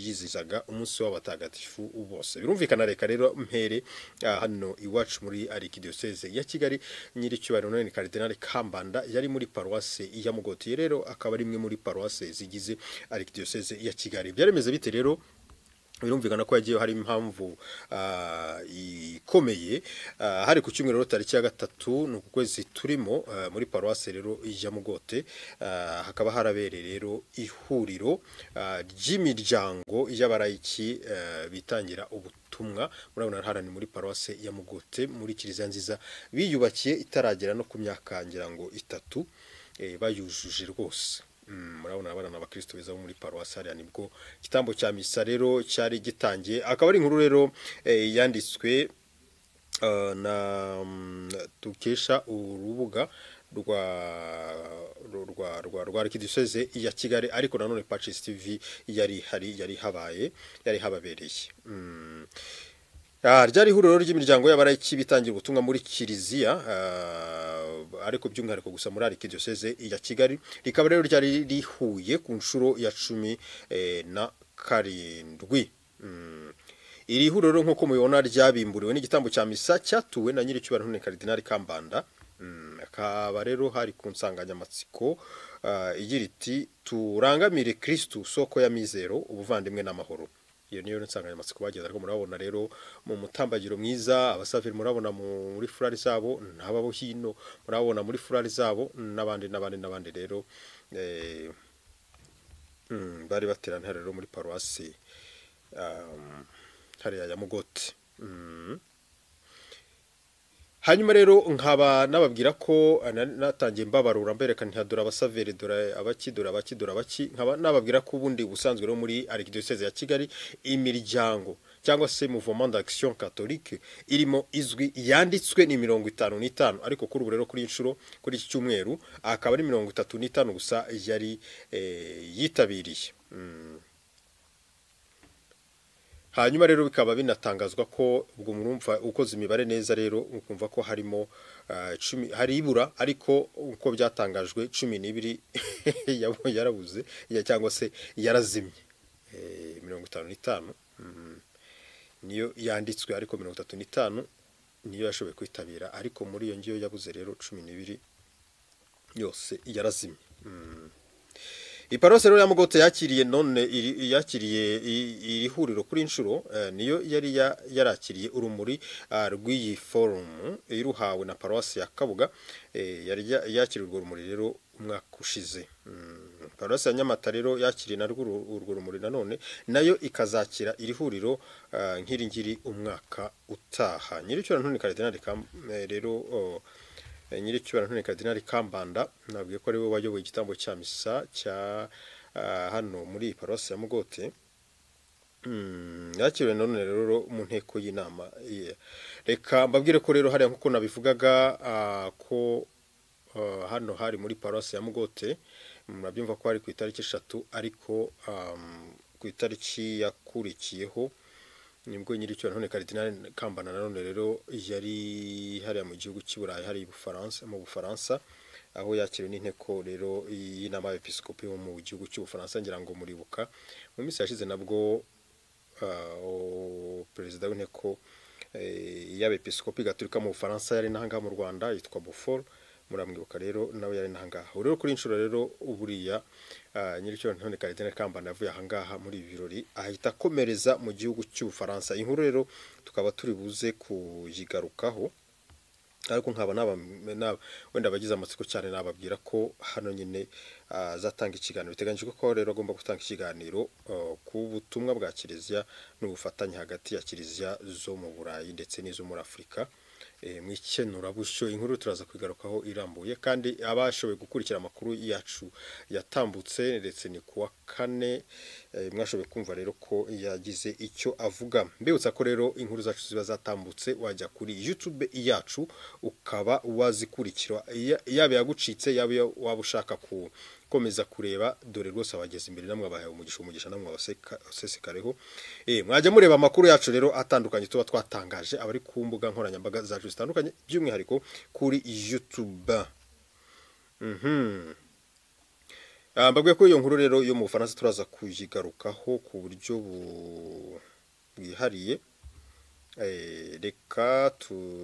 yizizaga umunsi w'abatagatifu bose birumvikana reka rero mpere ah, hano iwacu muri arikidiyoseze ya kigali nyiricyubahiro none karidinali kambanda yari muri paruwase ya mugotiye rero akaba ari imwe muri paruwase zigize arikidiyoseze ya kigali byaremeze bite rero birumvikana ko yagiye hari impamvu ah, ikomeye Ah, hari ku cyumweru rero tariki ya gatatu ni uku kwezi turimo ah, muri paruwase rero ya mugote Ah, hakaba harabereye rero ihuriro ah, ry'imiryango y'abarayiki ah, bitangira ubutumwa murabona hara ni muri paruwase ya mugote muri kiliziya nziza biyubakiye itaragera no ku myaka ngira ngo itatu eh, bayujuje rwose Mm, murabona abana abakristo beza bo muri paruwasi hariya nibwo igitambo cya misa rero cyari gitangiye akaba ari inkuru rero eh, yanditswe eh, na mm, dukesha urubuga rwa ru- rwa rwa rwa arikidiyoseze ya kigali ariko nanone pacis tv yari hari yari habaye yari hababereye Mm. Ah, ryari ihuriro ry'imiryango y'abarayiki bitangira ubutumwa muri kiliziya ah, ariko by'umwihariko gusa muri arikidiyoseze ya kigali rikaba rero ryari rihuye ku nshuro ya cumi eh, na karindwi Mm. iri huriro rero nk'uko mubibona ryabimburiwe n'igitambo cya misa cyatuwe na nyiricyubahiro none karidinali kambanda Mm, akaba rero hari ku nsanganyamatsiko ah, igira iti turangamire kirisitu soko ya mizero ubuvandimwe n'amahoro iyo niyo nsanganyamatsiko bageze ariko murabona rero mu mutambagiro mwiza abasaveri murabona mu- muri furari zabo n'ababo hino murabona muri furari zabo n'abandi n'abandi n'abandi rero eh, mm, bari bateraniye rero muri paruwasi um, hariya ya mugoti Mm. hanyuma rero nkaba nababwira ko eh, na- natangiye mbabarura mbereka ntihadura abasaveri dore abaki dore abaki dore abaki nkaba nababwira ko ubundi ubusanzwe rero muri arikidiyoseze ya kigali imiryango cyangwa se mouvement d'action catholique irimo izwi yanditswe ni mirongo itanu n'itanu ariko kuri ubu rero kuri iyi nshuro kuri iki cyumweru akaba ari mirongo itatu n'itanu gusa yari eh, yitabiriye Mm. hanyuma rero bikaba binatangazwa ko ubwo murumva ukoze imibare neza rero ukumva ko harimo ah, cumi hari ibura ariko uko byatangajwe cumi n'ibiri yabo yarabuze ya- cyangwa se yarazimye Eh, mirongo itanu n'itanu mhm, niyo yanditswe ariko mirongo itatu n'itanu niyo yashoboye kwitabira ariko muri iyo ngiyo yabuze rero cumi n'ibiri yose yarazimye Mm. iparuwasi rero ya mugote yakiriye none iri- yakiriye i- iri huriro kuri inshuro eh, niyo yari ya- yarakiriye urumuri ah, rw'iyi forumu iruhawe na paruwasi ya kabuga eh, yari ya- yakiriye urwo rumuri rero umwaka ushize Mm, paruwasi ya nyamata rero yakiriye narwo uru- urwo rumuri nanone nayo ikazakira iri huriro ah, nk'iri ngiri umwaka utaha nyiricyubahiro ntoni karidinali Kam- eh, rero oh, Eh, nyiricyubahiro ntoni kadinari kambanda nabwiye ko ari we wayoboye igitambo cya misa cya ah, hano muri iyi paruwasi ya mugote Mm, yakiriwe none rero mu nteko y'inama ye. reka mbabwire ko rero hariya nk'uko nabivugaga ah, ko ah, hano hari muri paruwasi ya mugote murabyumva ko hari ku itariki eshatu ariko ah, ku itariki yakurikiyeho nibwo nyiricyo none karidinali kambana nanone rero yari hariya mu gihugu cy'i burayi hari i bufaransa mu bufaransa aho yakiriwe n'inteko rero y'inama y'abepiskopi bo mu gihugu cy'ubufaransa ngira ngo muribuka mu minsi yashize nabwo ah, o- perezida w'inteko eh, y'abepiskopi gaturika mu bufaransa yari n'ahangaha mu rwanda yitwa bufor muramwibuka rero nawe yari n'ahangaha ubu rero kuri iyi nshuro rero buriya ah, nyiricyo ntone karidinali kambana yavuye ahangaha muri ibi birori ahita akomereza mu gihugu cy'ubufaransa iyi nkuru rero tukaba turi buze kuyigarukaho ariko nkaba naba naba- wenda abagize amatsiko cyane nababwira ko hano nyine ah, azatanga ikiganiro biteganyijwe ko rero agomba gutanga ikiganiro ah, ku butumwa bwa kiliziya n'ubufatanye hagati ya kiliziya zo mu burayi ndetse n'izo muri afurika Eh, mu ikenurabusyo inkuru turaza kwigarukaho irambuye kandi abashoboye gukurikira amakuru yacu yatambutse ndetse ni kuwa kane eh, mwashoboye kumva rero ko yagize icyo avuga mbibutsa ko rero inkuru zacu ziba zatambutse wajya kuri youtube yacu ukaba wazikurikira Ya- yaba yagucitse yaba iyo waba ushaka gukomeza kureba dore rwose abageze imbere namwe abahaye umugisha umugisha namwe abasesekareho mwajya mureba amakuru yacu rero atandukanye tuba twatangaje abari ku mbuga nkoranyambaga zacu zitandukanye by'umwihariko kuri youtube mbabwiye ko iyo nkuru rero yo mu bufaransa turaza kuyigarukaho ku buryo bwihariye reka